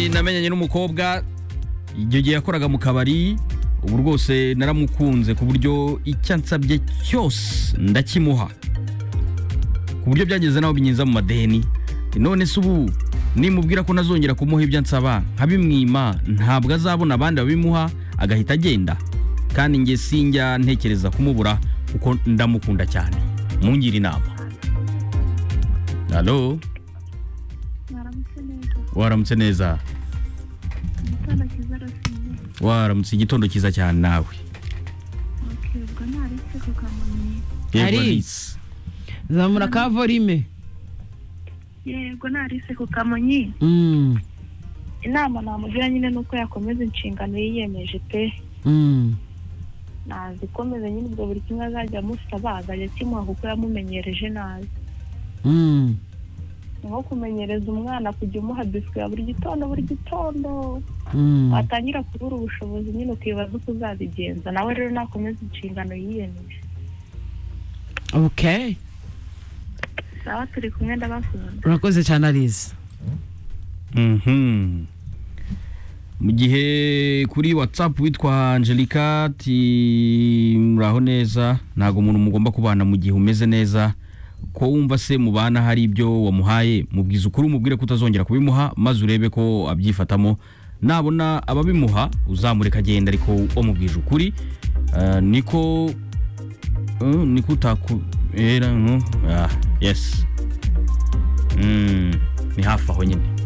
namenyanye n'umukobwa igihe gihe yakoraga mu kabari ubu rwose naramukunze ku buryo icyo ansabye cyose ndakimuha ku buryo byageze naho binyiza mu madeni none se ubu nimubwira ko nazongera kumuha ibyo ansaba nkabimwima ntabwo azabona abandi babimuha agahita agenda kandi njye sinjya ntekereza kumubura kuko ndamukunda cyane mungire inama halo mwaramutse neza waramutse neza igitondo cyiza rasize waramutse igitondo cyiza cyane nawe oke ubwo nta risike ku kamonyi Yego, Alice. Alice. zamura ka volime yego nta risike ku kamonyi Mm, inama namugira nyine ni uko yakomeza inshingano yiyemeje pe mm. nazikomeza nyine ubwo buri kimwe azajya amusaba azajya akimuha kuko yamumenyereje nabi Mm. Ni nko kumenyereza umwana kujya umuha biswi ya buri gitondo buri gitondo Mm. watangira kubura ubushobozi nyine ukibaza uko uzabigenza nawe rero nakomeza inshingano yiyemeje okay sawa turi kumwe ndabakunda urakoze cyane ariza Mhm. mu gihe kuri whatsapp witwa angelica ati muraho neza ntabwo umuntu mugomba kubana mu gihe umeze neza ko wumva se mubana hari ibyo wamuhaye mubwiza ukuri umubwire ko utazongera kubimuha maze urebe ko abyifatamo nabona ababimuha uzamureka agenda ariko wamubwije ukuri Ah, niko eh, niko utakubera yes Mm, ni hafi aho nyine